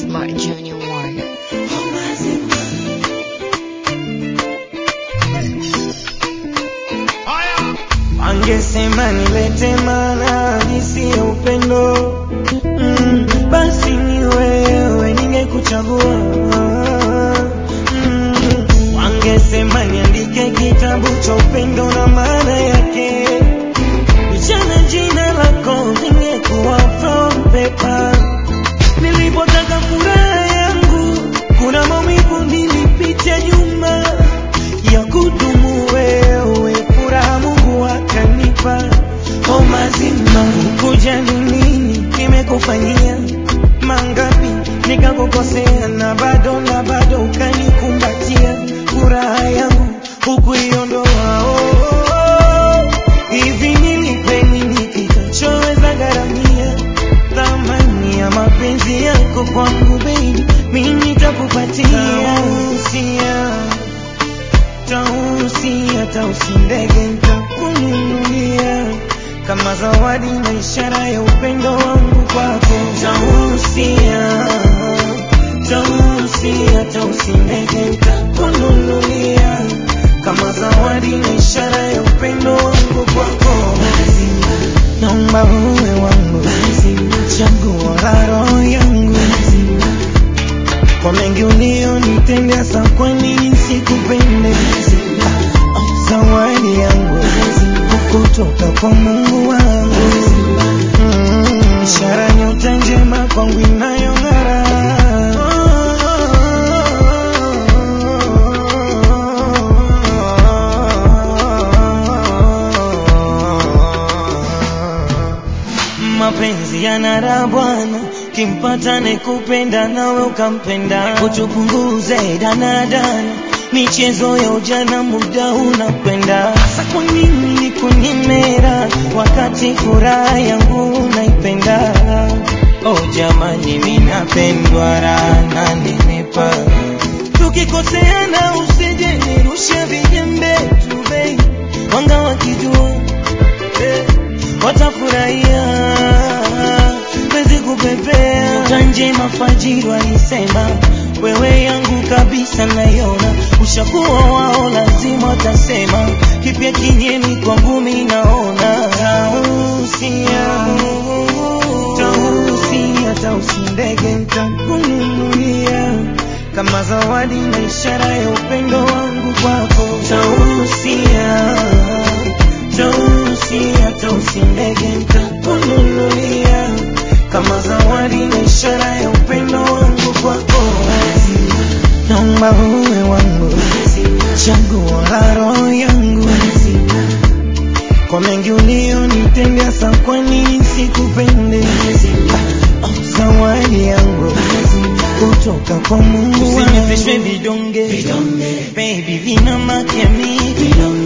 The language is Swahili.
Smart Junior One. Angesema nilete maana nisi ya upendo mm, basi ni wewe ningekuchagua mm, wangesema niandike kitabu cha upendo na maana yake nichana jina lako ningekuwa from paper nilipotaka furaha yangu kuna maumivu nilipitia nyuma ya kudumu wewe furaha Mungu akanipa o mazima kujali nini nimekufanyia mangapi nikakukosea na bado na bado ukanikumbatia furaha yangu hukuiondoa oh, oh, oh. hivi nilipe nini kitachoweza gharamia thamani ya mapenzi yako kwangu baby mimi nitakupatia usia tausi hata usindege nitakununulia kama zawadi na ishara ya upendo wangu kwako tausia tausi hata usindege nitakununulia kama zawadi na ishara ya upendo wangu kwako naomba uwe wangu chaguo la roho yangu kwa mengi ulionitendea sa kwa nini sikupende zawadi yangu kutoka kwa Mungu wangu Mm, ishara nyota njema kwangu inayong'ara mapenzi yanara bwana kimpata nekupenda nawe ukampenda kutupunguze danadana michezo ya ujana muda unakwenda sasa kwa nini nikunyemera wakati furaha yangu unaipenda oh jamani minapendwa raha nenepa tukikoseana usije nirushe vijembe tu bei wanga wakijua eh, watafurahia wezi kupepea tanje mafajiri walisema wewe yangu kabisa naiona ushakuwa wao lazima watasema kipya kinyemi kwangu mi naona tausia tausia tausi ndege ntakununulia kama zawadi na ishara ya upendo wangu kwako tausia tausia tausi ndege ntakununulia kama zawadi na ishara ya upendo wangu kwako naomba uwe wangu chaguo la roho yangu kwa mengi ulionitendea sa kwa nini sikupende zawadi yangu kutoka kwa Mungu wangu. Usinifishwe vidonge baby vina makemi